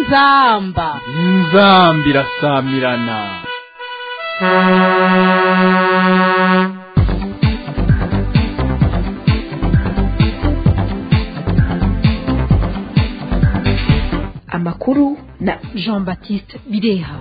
inzamba inzamba irasamirana amakuru na jean baptiste bireha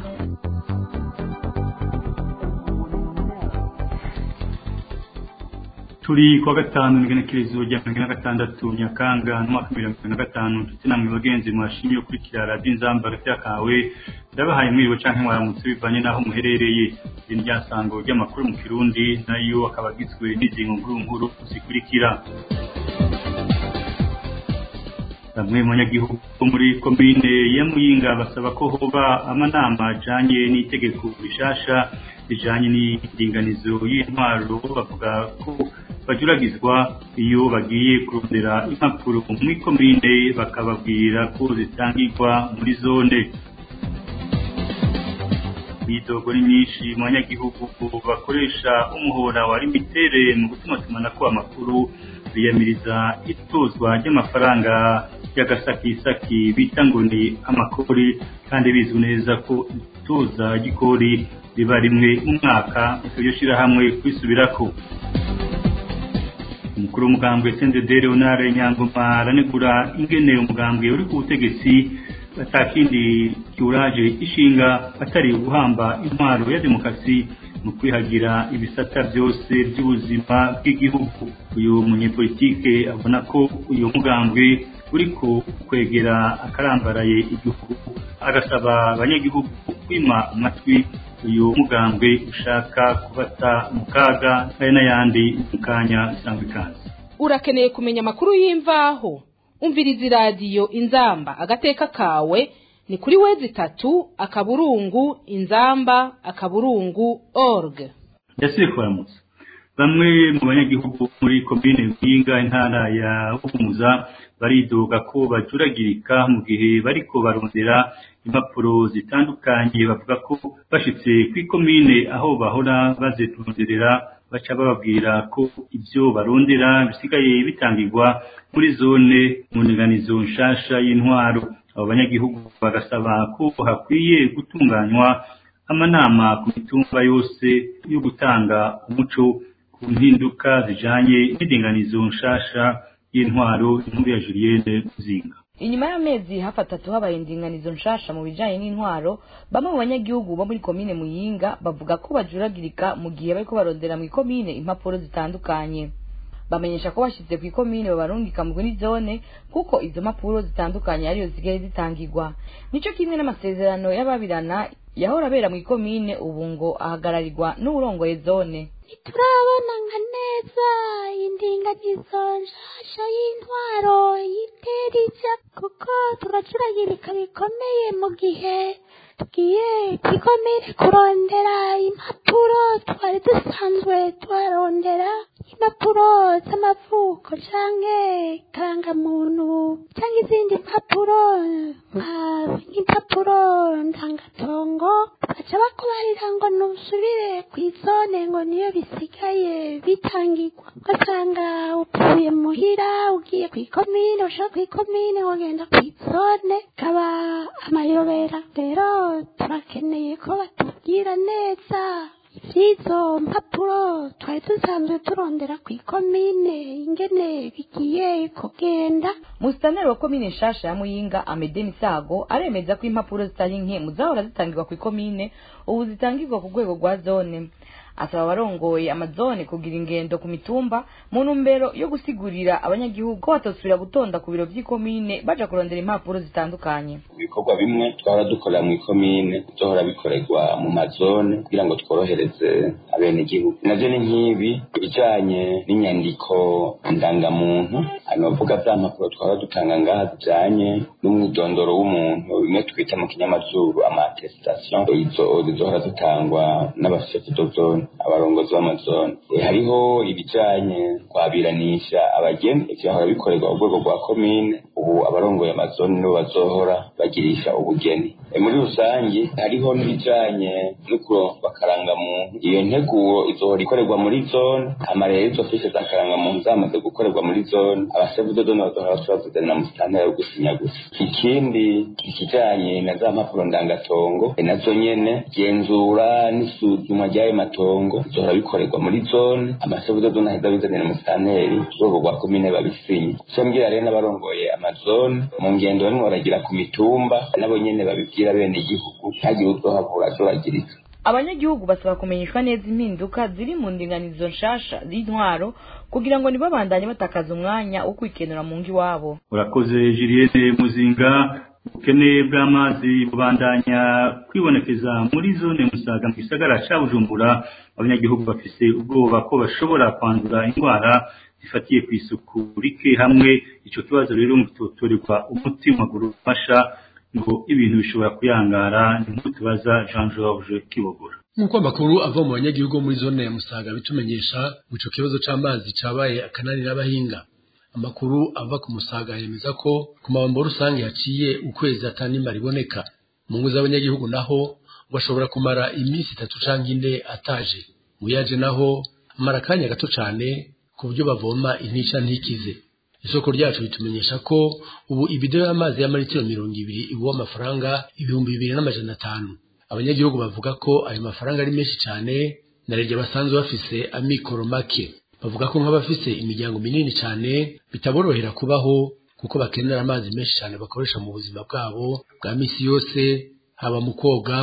turi kuwa gatanu n'igenekerezo rya mirongo ine na gatandatu nyakanga n'umwaka mirongo irindwi na gatanu ndetse namwe bagenzi mwashimye gukurikira radiyo inzamba hagati kawe ndabahaye mwiriwe canke mwaramutse bivanye n'aho muherereye iri ni ryasango ry'amakuru mu kirundi nayo akaba agizwe n'izingo nkuru nkuru zikurikira bamwe mu banyagihugu bo muri komine ya muyinga basaba ko hoba amanama ajanye n'itegeko rishasha rijanye n'indinganizo y'intwaro bavuga ko bajuragizwa iyo bagiye kurondera impapuro muri komine bakababwira ko zitangirwa muri zone imyidogo ni myinshi mu banyagihugu bakoresha umuhora wa limitere mu gutumatumanako amakuru biyamiriza itozwa ry'amafaranga y'agasakisaki bita ngo ni amakori kandi bizwi neza ko itoza ry'ikori riba rimwe mu mwaka iryo shyirahamwe kwisubirako umukuru w'umugambwe sendede leonard nyangoma aranegura ingene umugambwe uri ku butegetsi atakindi kiwuraje ishinga atari uguhamba intwaro ya demokarasi mu kwihagira ibisata byose by'ubuzima bw'igihugu uyu munyepolitike abona ko uyu mugambwe uriko kwegera akarambaraye igihugu agasaba abanyagihugu kwima amatwi uyu mugambwe ushaka kubata mu kaga hari n'ayandi mu kanya isanzwe ikaze urakeneye kumenya amakuru y'imvaho umviriza iradiyo inzamba agateka kawe ni kuri wezi itatu akaburungu inzamba akaburungu org yasiye kuramutsa bamwe mu banyagihugu muri komine mpinga intara ya buhumuza baridoga ko bajuragirika mu gihe bariko barondera impapuro zitandukanye bavuga ko bashitse kw'ikomine aho bahora bazironderera baca bababwira ko ibyo barondera bisigaye bitangirwa muri zone mu ndinganizo nshasha y'intwaro abo banyagihugu bagasaba ko hakwiye gutunganywa amanama ku mitumba yose yo gutanga umuco ku mpinduka zijanye n'indinganizo nshasha y'intwaro inkuru ya Julienne Muzinga inyuma y'amezi hafi atatu habaye indinganizo nshasha mu bijanye n'intwaro bamwe mu banyagihugu bo muri komine muyinga bavuga ko bajuragirika mu gihe bariko barondera mu ikomine impapuro zitandukanye bamenyesha ko bashyize ku ikomine babarungika muri zone kuko izo mpapuro zitandukanye ariyo zigaye zitangirwa nico kimwe n'amasezerano y'ababirana yahora abera mu ikomine ubu ngo ahagararirwa n'uwurongoye zone turabona nka neza indinganizo nshasha y'intwaro yiterija kuko turacuragirika bikomeye mu gihe tugiye kwikomere kurondera impapuro twari dusanzwe tuharondera impapuro z'amavuko canke karangamuntu canke izindi mpapuro nk'impapuro ndangatongo baca bakubarira ngo nusubire kw'izone ngo niyo bisigaye bitangirwa ugasanga uvuye muhira ugiye kw'ikomine ushaka kw'ikomine wagenda kw'izone kaba amayobera rero turakeneye ko batubwira neza iby'izo mpapuro twari dusanzwe turondera ku ikomine ingene bigiye kugenda musitaneri wa komine nshasha ya muyinga amede misago aremeza ko impapuro zitari nke mu zahora zitangirwa ku ikomine ubu zitangirwa ku rwego rwa zone asaba abarongoye amazone kugira ingendo ku mitumba mu ntumbero yo gusigurira abanyagihugu ko batosubira gutonda ku biro by'ikomine baja kurondera impapuro zitandukanye ibikorwa bimwe twahora dukorera mu ikomine byohora bikorerwa mu mazone kugira ngo tworohereze abenegihugu navyo ni nk'ibi ibijanye n'inyandiko ndangamuntu hano bavuga vya mpapuro twahora dutanga ngaha zijanye n'umwidondoro w'umuntu bimwe twita mu kinyamazuru ama attestation izo zizohora zitangwa n'abashefu de zone abarongozi b'amazone hariho ibijanye kwabiranisha abageni vyahora bikorerwa ku rwego rwa komine ubu abarongoye amazoni nibo bazohora bagirisha ubugeni E, muri rusange hariho n'ibijanye no kuronswa akarangamuntu iyo nteguro izohora ikorerwa muri zone hama rero izo fishe za karangamuntu zamaze gukorerwa muri zone abasevudodoni bazohora bashobora mu sitantera yo gusinya gusa ikindi ikijanye na za mpapuro ndangatongo e, nazo nyene genzura n'isuzuma ry'ayo matongo bizohora bikorerwa muri zone amasevudodoni aheza bizanira mu sitanteri urwego rwa komine babisinye so mbwira rero n'abarongoye amazone mu ngendo barimo baragira ku mitumba nabo nyene babibwira bene igihugu ntagire uzohavura azoragirika abanyagihugu basaba kumenyeshwa neza impinduka ziri mu ndinganizo nshasha z'intwaro kugira ngo ntibabandanye batakaza umwanya wo kwikenura mu ngo iwabo urakoze julienne muzinga ubukene bw'amazi bubandanya kwibonekeza muri zone musaga mu gisagara ca bujumbura abanyagihugu bafise ubwoba ko bashobora kwandura indwara zifatiye ku isuku rike hamwe ico kibazo rero ngo kitotorerwa umuti mu maguru ufasha ngo ibintu bishobora kuyangara ni nk'uko tubaza jean george kibogora nk'uko amakuru ava mu banyagihugu bo muri zone ya musaga bitumenyesha ngo ico kibazo c'amazi cabaye akanani n'abahinga amakuru ava ku musaga yemeza ko ku mabombo rusange haciye ukwezi atanimba riboneka mu ngo z'abanyagihugu naho ngo ashobora kumara iminsi itatu canke ine ataje mu yaje naho amara akanya gato cane ku buryo bavoma intica ntikize isoko ryacu ritumenyesha ko ubu ibido y'amazi y'amaritiro mirongo ibiri igwa amafaranga ibihumbi bibiri n'amajana atanu abanyagihugu bavuga ko ayo mafaranga ari menshi cyane na rege basanzwe bafise amikoro make bavuga ko nk'abafise imiryango minini cyane bitaborohera kubaho kuko bakenera amazi menshi cyane bakoresha mu buzima bwabo bwa misi yose haba mu koga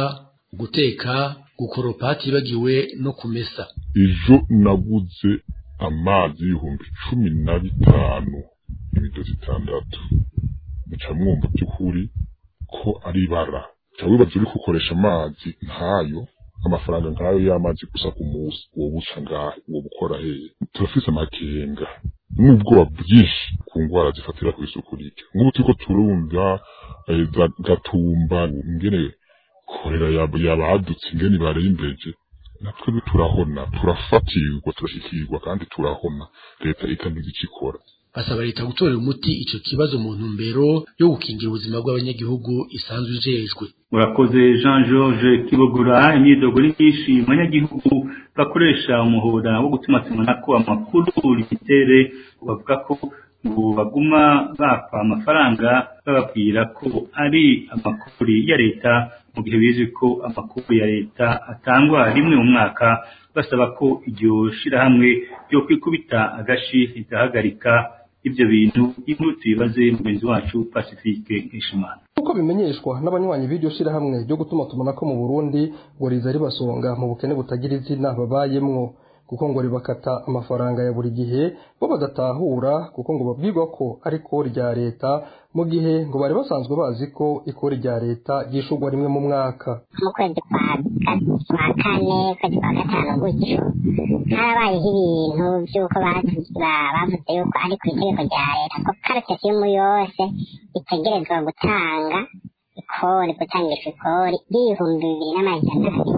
guteka gukoropa hatibagiwe no kumesa ejo naguze amazi y'ibihumbi cumi na bitanu ibido zitandatu muca mwumva by'ukuri ko ari ibara ca wibaza uri gukoresha amazi nkayo amafaranga nkayo y'amazi gusa ku munsi uwo buca ngahe uwo bukora hehe turafise amakenga n'ubwoba bwinshi ku ngwara zifatira ku isuku rike nk'ubu turiko turumva eh, za gatumba ingene korera yab- yabadutse ingene barembeje natwe turahona turafatirwa turashikirwa kandi turahona leta ikagize icyo ikora basaba leta gutorera umuti ico kibazo mu ntumbero yo gukingira ubuzima bw'abanyagihugu isanzwe ijejwe urakoze jean george kibogora imyidogo ni myinshi mu banyagihugu bakoresha umuhora wo gutumatumanako amakuru rigitere bavuga ko ngo baguma bapfa amafaranga bababwira ko ari amakuru ya leta mu gihe bizwi ko amakuru ya leta atangwa rimwe mu mwaka basaba ko iryo shirahamwe ryo kwikubita agashi rigahagarika ibyo bintu inkuru tubibaze mugenzi wacu pacifique nkeshimana nk'uko bimenyeshwa n'abanywanyi b'iryo shirahamwe ryo gutuma tumanako mu burundi ngo riza ribasonga mu bukene butagira izina babayemwo kuko ngo ribakata amafaranga ya buri gihe bo badatahura kuko ngo babwirwa ko ari ikori rya leta mu gihe ngo bari basanzwe bazi ko ikori rya leta ryishurwa rimwe mu mwaka mu kwezi kwa kwa kane kwezi kwa gatanu gutyo harabayeho ibintu by'uko bavuze bavuze yuko ari ku itegeko rya leta ko karatasi y'umu yose itegerezwa gutanga ikori gutangisha ikori ry'ibihumbi bibiri n'amajana abiri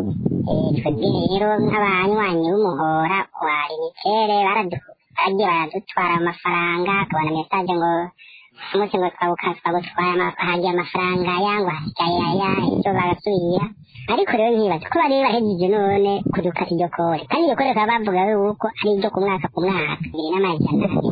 Eh, twebwe rero nk'abanywanyi b'umuhora wa limitere baradu- bagiye baradutwara amafaranga akabona mesaje ngo umunsi ngo twabukaswa gutwara ama- hagiye amafaranga yangwa hasigaye aya ibyo bagasubira ariko rero nkibaza ko bari bahejeje none kudukata iryo kore kandi iryo kore bakaba bavuga yuko ari iryo ku mwaka ku mwaka bibiri n'amajana abiri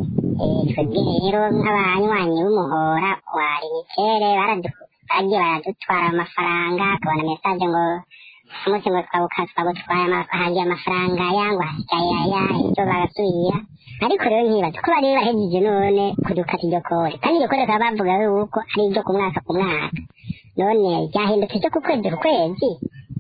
Eh, twebwe rero nk'abanywanyi b'umuhora wa limitere baradu- bagiye baradutwara amafaranga akabona mesaje ngo umunsi ngo twabukaswa gutwara ama- hagiye amafaranga yangwa hasigaye aya ibyo bagasubira ariko rero nkibaza ko bari bahejeje none kudukata iryo kore kandi iryo kore bakaba bavuga yuko ari iryo ku mwaka ku mwaka none ryahindutse ryo ku kwezi ku kwezi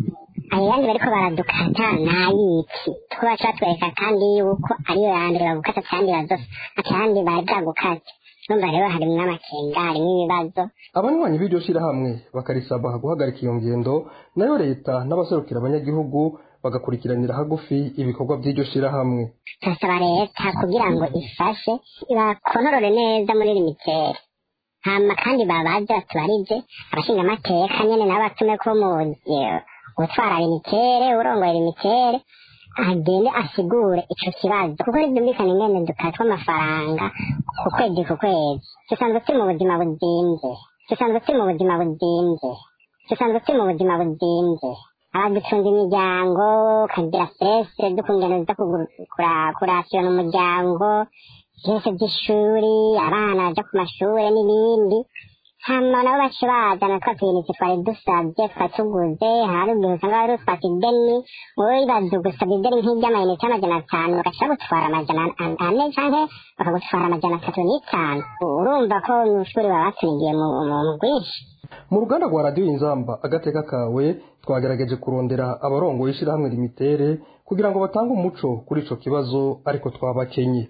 ayo yandi bariko baradukata nayiki two baca batwereka kandi yuko ariyo ya mbere bagukata kandi bazosa atandi bari bwagukate numva rero harimwo amakenga harimwo ibibazo abanywanyi b'iryo shirahamwe bakarisaba guhagarika iyo ngendo nayo leta n'abaserukira abanyagihugu bagakurikiranira hagufi ibikorwa by'iryo shirahamwe turasaba leta kugira ngo ifashe bakonorore neza muri limitere hama kandi babaze batubarije abashinga amateka nyene nabo batume ko mu eh, gutwara limitere urongoye limitere agende asigure ico kibazo kuko ntibyumvikana ingene dukatwa amafaranga ku kwezi ku kwezi dusanzwe turi mu buzima buzimvye dusanzwe turi mu buzima buzimvye dusanzwe turi mu buzima buzimvye abaducunga imiryango ukagira stress dukungene uza kurasiyona umuryango byose by'ishuri abana baja ku mashure n'ibindi hama nabo baca bazana twa tuyinite twari dusavye twatuguze hari igihe usanga wari utwaka ideni wowe wibaza gusaba ideni nk'iry'amayinite y'amajana atanu bagaca bagutwara amajana ane canke bakagutwara amajana atatu n'itanu urumva ko mw'ishuri baba batunigiye mu bwinshi mu ruganda rwa radiyo inzamba agateka kawe twagerageje kurondera abarongoye ishyirahamwe limitere kugira ngo batange umuco kuri ico kibazo ariko twabakenye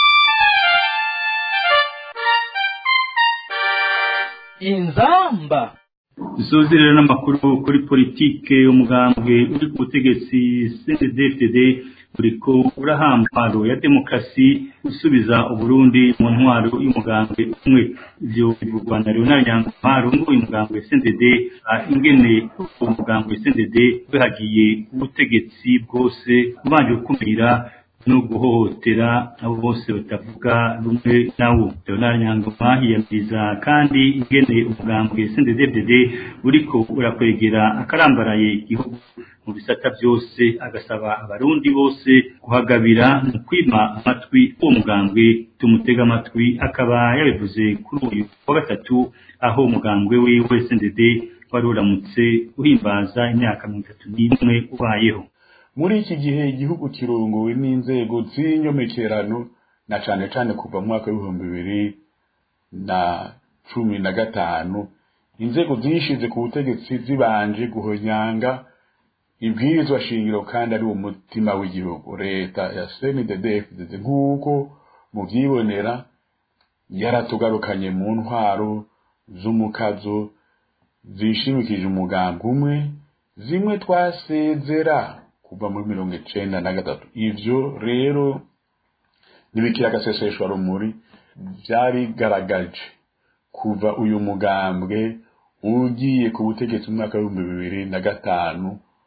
inzamba dusozerera n'amakuru kuri politike umugambwe uri ku butegetsi cndfdd uriko urahamparo ya demokarasi gusubiza uburundi mu ntwaro y'umugambwe umwe ivyo bivugwa na leonard nyangumparo nguyu mugambwe cndd ingene uwo mugambwe cndd wihagiye ubutegetsi bwose ubanje gukumira no guhohotera abo bose batavuga rumwe nawo leonard nyangoma yiyamiriza kandi ingene umugambwe cndd uriko urakwegera akarambaraye igihugu mu bisata byose agasaba abarundi bose kuhagabira mu kwima amatwi uwo mugambwe tumutega amatwi akaba yabivuze kuri uyu wa gatatu aho umugambwe wiwe cndd wari uramutse uhimbaza imyaka mirongo itatu n'imwe ubayeho muri iki gihe igihugu kirunguwe n'inzego z'inyomekerano na cane cane kuva mu mwaka w'ibihumbi bibiri na cumi na gatanu inzego zishize ku butegetsi zibanje guhonyanga ibwirizwa shingiro kandi ari umutima w'igihugu leta ya CNDD-FDD nk'uko muvyibonera yaratugarukanye mu ntwaro z'umukazo zishimikije umugambi umwe zimwe twasezera kuva muri mirongo icenda na gatatu ivyo rero ntibikira agaseseshwa rumuri vyarigaragaje kuva uyu mugambwe ugiye ku butegetsi mu mwaka w'ibihumbi bibiri na gatanu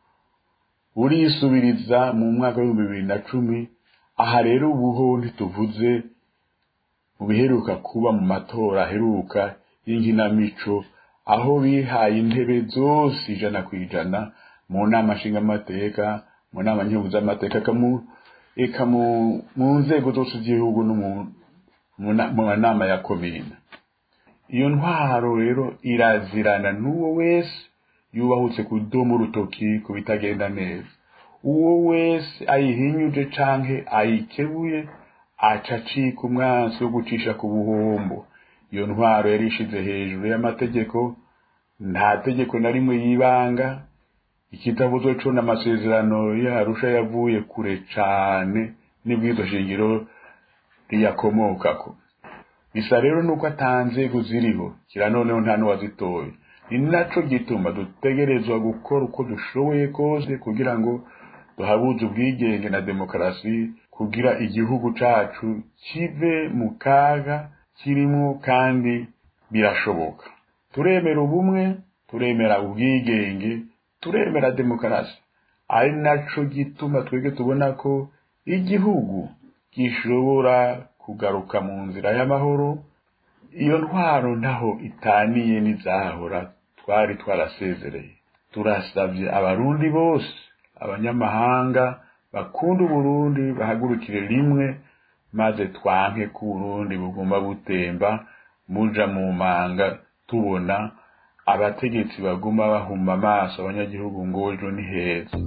urisubiriza mu mwaka w'ibihumbi bibiri na cumi aha rero ubuho ntituvuze mu biheruka kuba mu matora aheruka y'inkinamico aho bihaye intebe zose ijana ku ijana mu nama nshingamateka mu nama nkenguzamateka eka mu nzego zose z'igihugu no mu nama ya komine iyo ntwaro rero irazirana n'uwo wese yubahutse kudoma urutoki ku bitagenda neza uwo wese ayihinyuje canke ayikebuye aca acika umwansi wo gucisha ku buhombo iyo ntwaro yari ishize hejuru y'amategeko nta tegeko na rimwe yibanga ikitabuzo co n'amasezerano yarusha yavuye kure cane n'ibwizo shingiro riyakomokako bisa rero nuko atanzego ziriho kira noneho nta n'uwazitoye ni naco gituma dutegerezwa gukora uko dushoboye kose kugira ngo duhabuze ubwigenge na demokarasi kugira igihugu cacu kive mu kaga kirimwo kandi birashoboka turemera ubumwe turemera ubwigenge turemera demokarasi ari naco gituma twebwe tubona ko igihugu gishobora kugaruka mu nzira y'amahoro iyo ntwaro ntaho itaniye n'izahora twari twarasezereye turasabye abarundi bose abanyamahanga bakunda uburundi bahagurukire rimwe maze twanke ko uburundi bugomba butemba muja mu manga tubona abategetsi baguma bahuma amaso abanyagihugu ngo ejo ni heza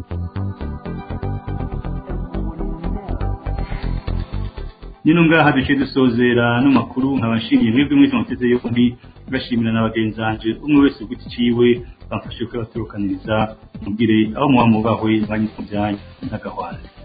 nino ngaha duce dusozera n'amakuru nkabashimiye mwebwe mwese muteze yombi bashimira na bagenzanje umwe wese ku giti ciwe bamfashe kuyabaturukaniriza mugire aho muba mubahwe banyu mu byanyu n'agahwana